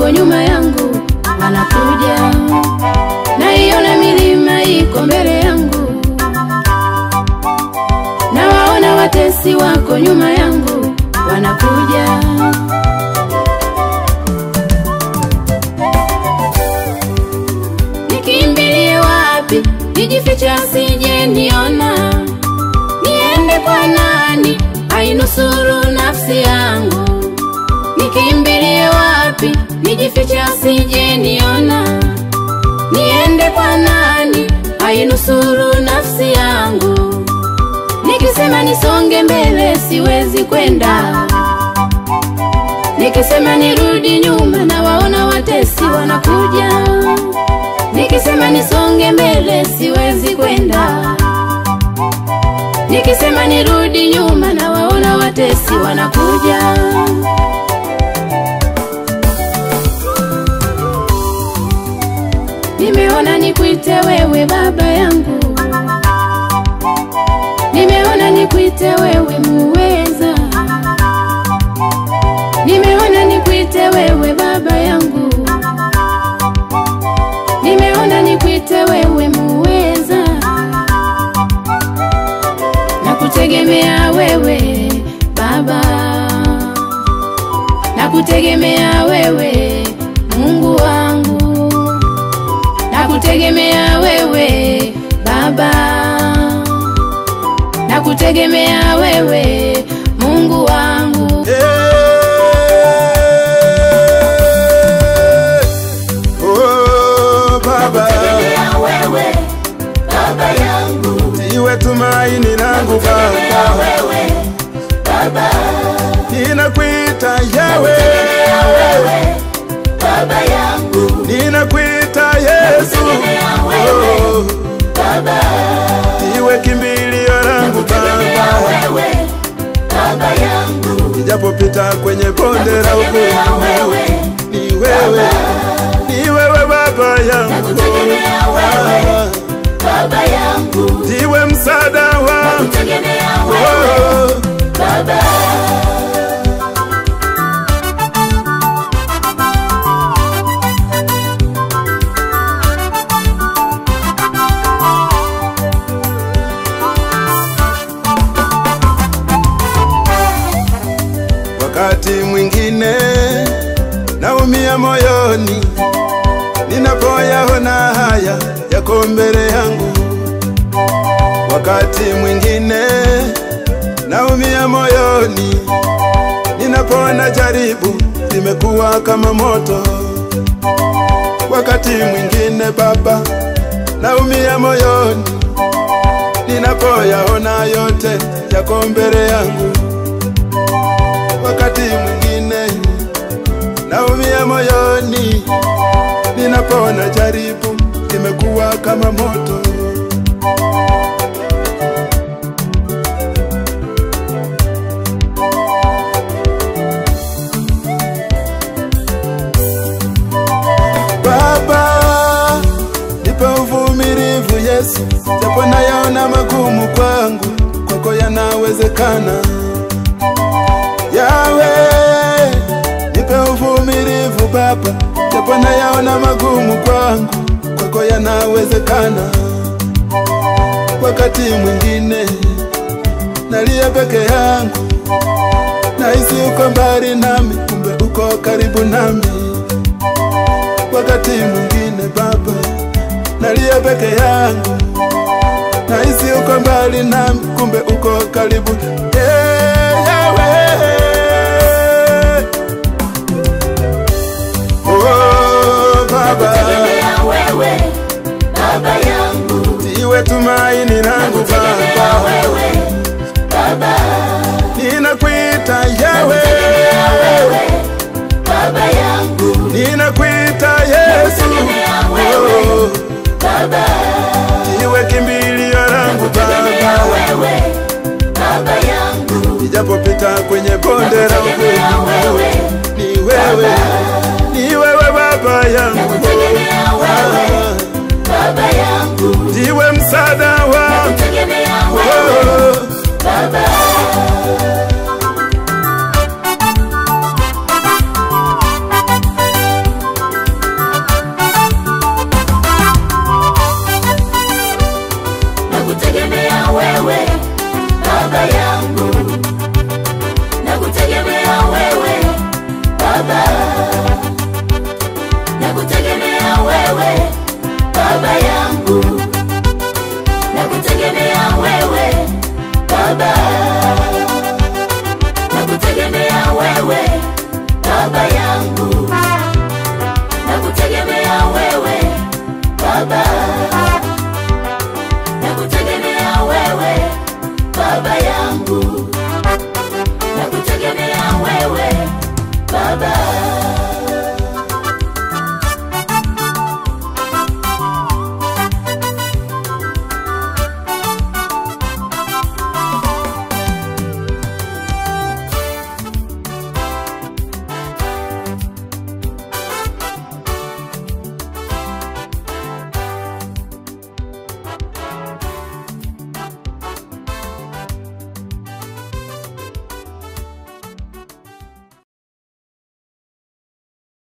wako nyuma yangu wanakuja, naiona milima iko mbele yangu, nawaona watesi wako nyuma yangu wanakuja. Nikimbilie wapi? Nijifiche asije niona, niende kwa nani ainusuru nafsi yangu? Nikimbilie wapi? Nijifiche asije niona, niende kwa nani ainusuru nafsi yangu? Nikisema nisonge mbele siwezi kwenda, nikisema nirudi nyuma na waona watesi wanakuja, nikisema nisonge mbele siwezi kwenda, nikisema nirudi nyuma na waona watesi wanakuja. Nimeona nikuite wewe baba yangu, nimeona nikuite wewe muweza, nimeona nikuite wewe baba yangu, nimeona nikuite wewe muweza, nakutegemea wewe baba, nakutegemea wewe Mungu wangu nakutegemea wewe Baba, nakutegemea wewe Mungu wangu. Eh, oh, Baba, Tegemea wewe baba yangu, iwe tumaini langu tegemea Baba, wewe baba, ninakuita Yawe, tegemea wewe baba yangu, ninakuita Yesu, tegemea wewe oh, baba, iwe kimbilio langu tegemea Baba, wewe baba yangu, nijapopita kwenye bonde la tegemea ugumu, wewe ni wewe, ni wewe Baba yangu, Nakutegemea wewe. baba yangu, ndiwe msaada wangu, tegemea wewe oh, baba. Wakati mwingine naumia moyoni ninapoyaona haya yako mbele yangu. Wakati mwingine naumia moyoni ninapoona jaribu limekuwa kama moto. Wakati mwingine Baba, naumia moyoni ninapoyaona yote yako mbele yangu wakati mwingine naumia moyoni ninapoona jaribu limekuwa kama moto. Baba, nipe uvumilivu Yesu, japo nayaona magumu kwangu, kwako yanawezekana. Yawe, nipe uvumilivu Baba, japo nayaona magumu kwangu, kwako yanawezekana. Wakati mwingine nalia peke yangu, nahisi uko mbali nami, kumbe uko karibu nami. Wakati mwingine Baba, nalia peke yangu, nahisi uko mbali nami, kumbe uko karibu. Eh, Yahweh. Oh, Baba, Tegemea wewe baba yangu, iwe tumaini langu tegemea Baba, wewe baba, ninakuita Yawe, tegemea wewe baba yangu, ninakuita Yesu, tegemea wewe oh, baba, iwe kimbilio langu tegemea Baba, wewe baba yangu, nijapopita kwenye bonde la tegemea ugumu, wewe ni wewe, ni wewe Baba yangu, tegemea wewe Ah, baba yangu, ndiwe msaada wangu, tegemea wewe oh, baba. nakutegemea wewe baba yangu nakutegemea wewe baba nakutegemea wewe baba yangu